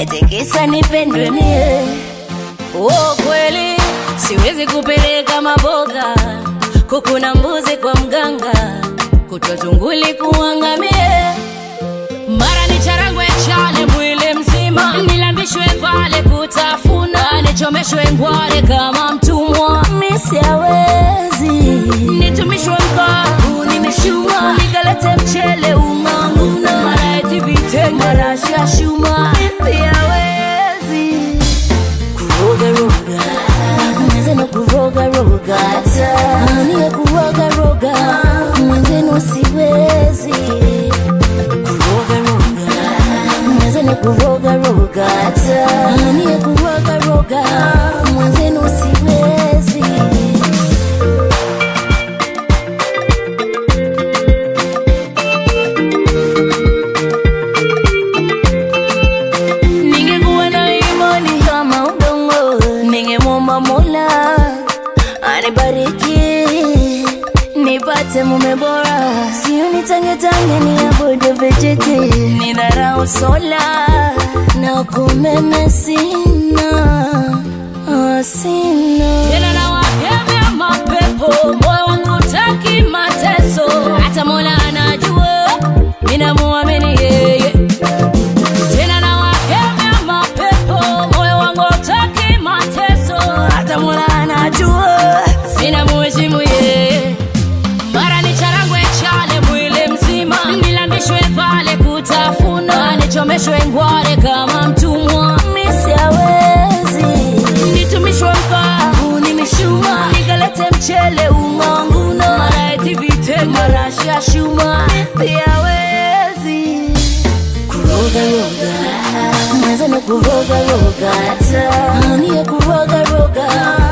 eti kisa nipendwe mie. Oh, kweli siwezi kupeleka maboga, kuku na mbuzi kwa mganga, kutwa tunguli kuangamie mara ni charangwe chale mwili mzima, nilambishwe vale kutafuna, nichomeshwe ngware kama mtumwa, misiawezi nitumishwe mkavu, nimeshuma nikalete mchele ung'ang'una, mara eti vitenge, mara shashuma, misiawezi kuroga roga, mwenzenu kuroga roga, ania kuroga roga, mwenzenu siwezi kuroga roga, mwenzenu kuroga roga, ania kuroga roga, mwenzenu siwezi. Ningekuwa na imani kama udongo, ningemwomba Mola anibariki nipate mume bora, sio nitangetange niabudu vijiti, nidharau sola na kumeme sina ah, sina tena na wakemea mapepo, moyo wangu utaki mateso, hata Mola anajua ninamuamini yeye tena na wakemea mapepo, moyo wangu hautaki mateso, hata Mola anajua ninamuheshimu yeye. Mara ni charangwe chale mwili mzima, nilambishwe vale kutafuna, nichomeshwe ngware kama mtumwa, misiawezi nitumishwe mkavu, nimeshuma nikalete mchele ung'ang'una, mara eti vitenge, mara shashuma, misiawezi kuroga roga mwenzenu kuroga roga anie kuroga roga